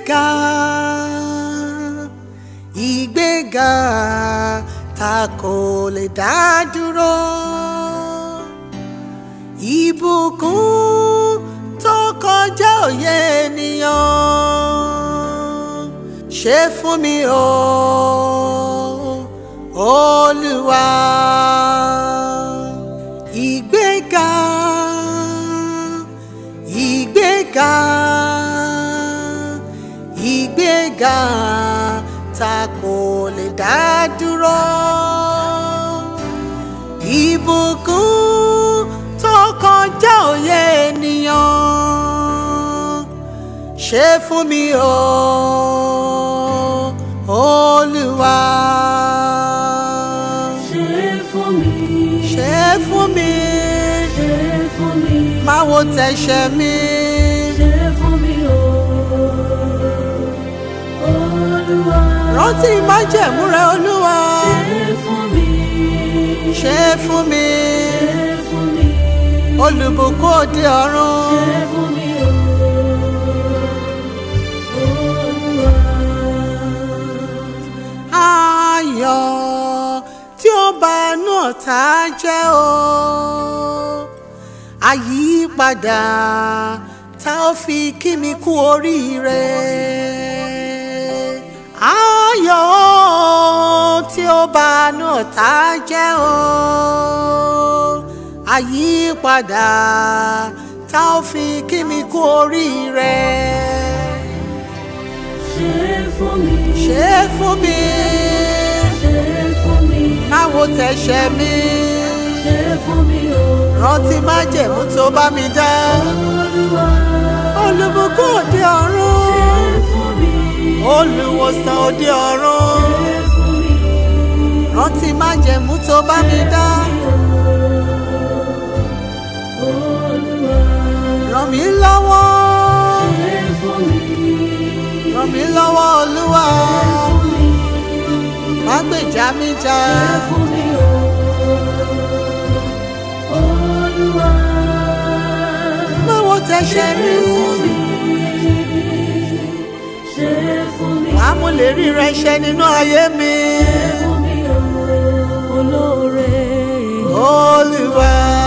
ìgbéga ìgbéga ta kò lè dá dúró ìbùkún tó kọjá òye ènìyàn ṣe fún mi o olúwa ìgbéga ìgbéga ìgbéga ta kò lè dá dúró ìbùkún tó kọjá òye ènìyàn ṣe fún mi o olúwa ṣe fún mi ṣe fún mi ṣe fún mi má wo tẹ̀sẹ̀ mi ṣe fún mi o olúwa rántí májẹ̀mú rẹ olúwa ṣe fún mi ṣe fún mi ṣe fún mi olùbùkún òde ọ̀run. ṣe fún mi o olúwa ayọ̀ tí ó bá inú ọ̀tá jẹ́ o àyípadà tá ó fi kí mi kú oríire ayọ̀ tí ó bá inú ọ̀tá jẹ́ o àyípadà tá ó fi kí mi kú oríire ṣe fún mi ṣe fún mi ṣe fún mi má wo tẹ̀sẹ̀ mi ṣe fún mi o rántí májẹ̀mú tó bá mi dá olúwa olùbùkún òde ṣe ọ̀run fún mi olùwòsàn òde ọ̀run ṣe fún mi rántí májẹ̀mú tó bá mi dá olúwa ràn mí lọ́wọ́ ṣe fún mi ràn mí lọ́wọ́ olúwa fún mi má gbèjà mi jà ṣe fún mi o olúwa má wo tẹ̀sẹ̀ mi ṣe fún mi wàá mú lè rí rẹ ṣẹ nínú ayé mi fún mi o olóore olúwa.